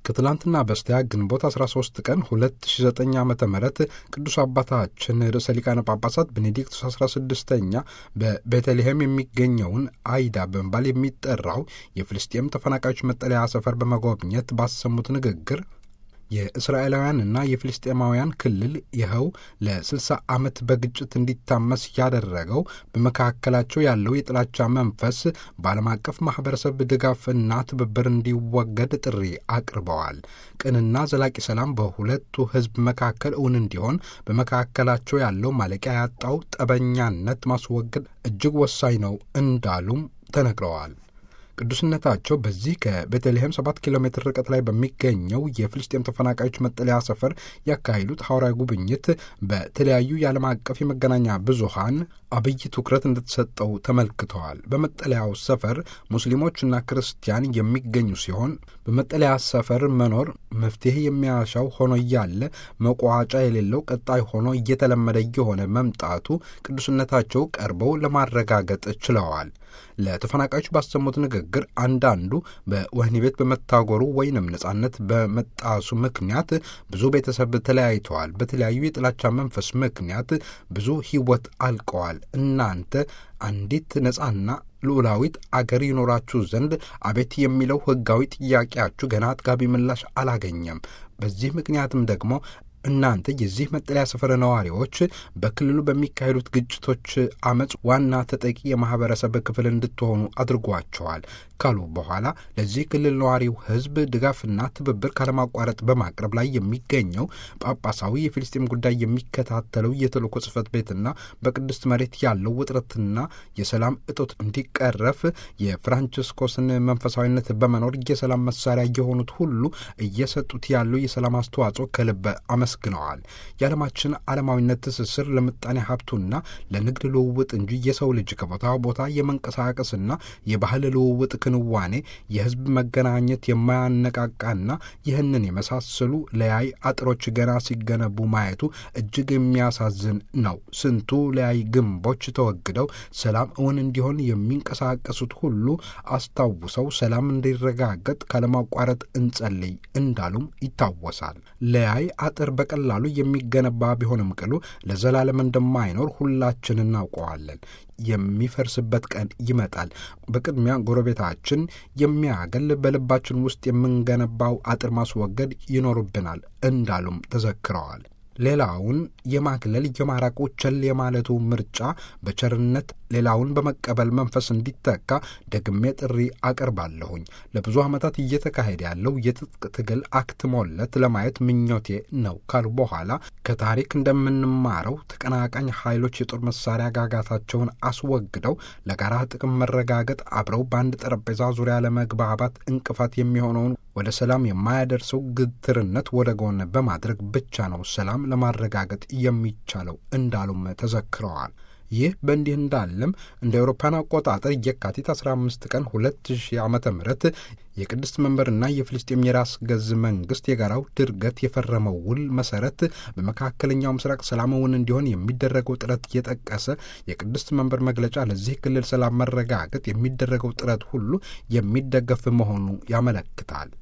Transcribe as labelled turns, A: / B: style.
A: ከትላንትና በስቲያ ግንቦት 13 ቀን 2009 ዓ ም ቅዱስ አባታችን ርዕሰ ሊቃነ ጳጳሳት ቤኔዲክቱስ 16ኛ በቤተልሔም የሚገኘውን አይዳ በመባል የሚጠራው የፍልስጤም ተፈናቃዮች መጠለያ ሰፈር በመጎብኘት ባሰሙት ንግግር የእስራኤላውያንና የፍልስጤማውያን ክልል ይኸው ለ60 ዓመት በግጭት እንዲታመስ ያደረገው በመካከላቸው ያለው የጥላቻ መንፈስ በዓለም አቀፍ ማኅበረሰብ ድጋፍና ትብብር እንዲወገድ ጥሪ አቅርበዋል። ቅንና ዘላቂ ሰላም በሁለቱ ሕዝብ መካከል እውን እንዲሆን በመካከላቸው ያለው ማለቂያ ያጣው ጠበኛነት ማስወገድ እጅግ ወሳኝ ነው እንዳሉም ተነግረዋል። ቅዱስነታቸው በዚህ ከቤተልሔም ሰባት ኪሎ ሜትር ርቀት ላይ በሚገኘው የፍልስጤም ተፈናቃዮች መጠለያ ሰፈር ያካሄዱት ሐዋርያዊ ጉብኝት በተለያዩ የዓለም አቀፍ የመገናኛ ብዙሃን አብይ ትኩረት እንደተሰጠው ተመልክተዋል። በመጠለያው ሰፈር ሙስሊሞችና ክርስቲያን የሚገኙ ሲሆን በመጠለያ ሰፈር መኖር መፍትሔ የሚያሻው ሆኖ እያለ መቋጫ የሌለው ቀጣይ ሆኖ እየተለመደ እየሆነ መምጣቱ ቅዱስነታቸው ቀርበው ለማረጋገጥ ችለዋል። ለተፈናቃዮች ባሰሙት ንግግር አንዳንዱ በወህኒ ቤት በመታጎሩ ወይንም ነጻነት በመጣሱ ምክንያት ብዙ ቤተሰብ ተለያይተዋል። በተለያዩ የጥላቻ መንፈስ ምክንያት ብዙ ሕይወት አልቀዋል። እናንተ አንዲት ነጻና ልዑላዊት አገር ይኖራችሁ ዘንድ አቤት የሚለው ሕጋዊ ጥያቄያችሁ ገና አጥጋቢ ምላሽ አላገኘም። በዚህ ምክንያትም ደግሞ እናንተ የዚህ መጠለያ ሰፈር ነዋሪዎች በክልሉ በሚካሄዱት ግጭቶች አመፅ ዋና ተጠቂ የማህበረሰብ ክፍል እንድትሆኑ አድርጓቸዋል ካሉ በኋላ ለዚህ ክልል ነዋሪው ሕዝብ ድጋፍና ትብብር ካለማቋረጥ በማቅረብ ላይ የሚገኘው ጳጳሳዊ የፊልስጤም ጉዳይ የሚከታተለው የተልእኮ ጽሕፈት ቤትና በቅድስት መሬት ያለው ውጥረትና የሰላም እጦት እንዲቀረፍ የፍራንቺስኮስን መንፈሳዊነት በመኖር የሰላም መሳሪያ የሆኑት ሁሉ እየሰጡት ያለው የሰላም አስተዋጽኦ ከልብ አመስግነዋል። የዓለማችን ዓለማዊነት ትስስር ለምጣኔ ሀብቱና ለንግድ ልውውጥ እንጂ የሰው ልጅ ከቦታ ቦታ የመንቀሳቀስና የባህል ልውውጥ ክንዋኔ የህዝብ መገናኘት የማያነቃቃና ይህንን የመሳሰሉ ለያይ አጥሮች ገና ሲገነቡ ማየቱ እጅግ የሚያሳዝን ነው። ስንቱ ለያይ ግንቦች ተወግደው ሰላም እውን እንዲሆን የሚንቀሳቀሱት ሁሉ አስታውሰው ሰላም እንዲረጋገጥ ካለማቋረጥ እንጸልይ እንዳሉም ይታወሳል። ለያይ አጥር በቀላሉ የሚገነባ ቢሆንም ቅሉ ለዘላለም እንደማይኖር ሁላችን እናውቀዋለን። የሚፈርስበት ቀን ይመጣል። በቅድሚያ ጎረቤታችን የሚያገል በልባችን ውስጥ የምንገነባው አጥር ማስወገድ ይኖርብናል እንዳሉም ተዘክረዋል። ሌላውን የማግለል የማራቁ ቸል የማለቱ ምርጫ በቸርነት ሌላውን በመቀበል መንፈስ እንዲተካ ደግሜ ጥሪ አቀርባለሁኝ። ለብዙ ዓመታት እየተካሄደ ያለው የትጥቅ ትግል አክትሞለት ለማየት ምኞቴ ነው ካሉ በኋላ ከታሪክ እንደምንማረው ተቀናቃኝ ኃይሎች የጦር መሳሪያ ጋጋታቸውን አስወግደው ለጋራ ጥቅም መረጋገጥ አብረው በአንድ ጠረጴዛ ዙሪያ ለመግባባት እንቅፋት የሚሆነውን ወደ ሰላም የማያደርሰው ግትርነት ወደ ጎን በማድረግ ብቻ ነው ሰላም ለማረጋገጥ የሚቻለው እንዳሉም ተዘክረዋል። ይህ በእንዲህ እንዳለም እንደ አውሮፓን አቆጣጠር የካቲት 15 ቀን 2000 ዓ ም የቅድስት መንበርና የፍልስጤም የራስ ገዝ መንግስት የጋራው ድርገት የፈረመው ውል መሰረት በመካከለኛው ምስራቅ ሰላማውን እንዲሆን የሚደረገው ጥረት የጠቀሰ የቅድስት መንበር መግለጫ ለዚህ ክልል ሰላም መረጋገጥ የሚደረገው ጥረት ሁሉ የሚደገፍ መሆኑ ያመለክታል።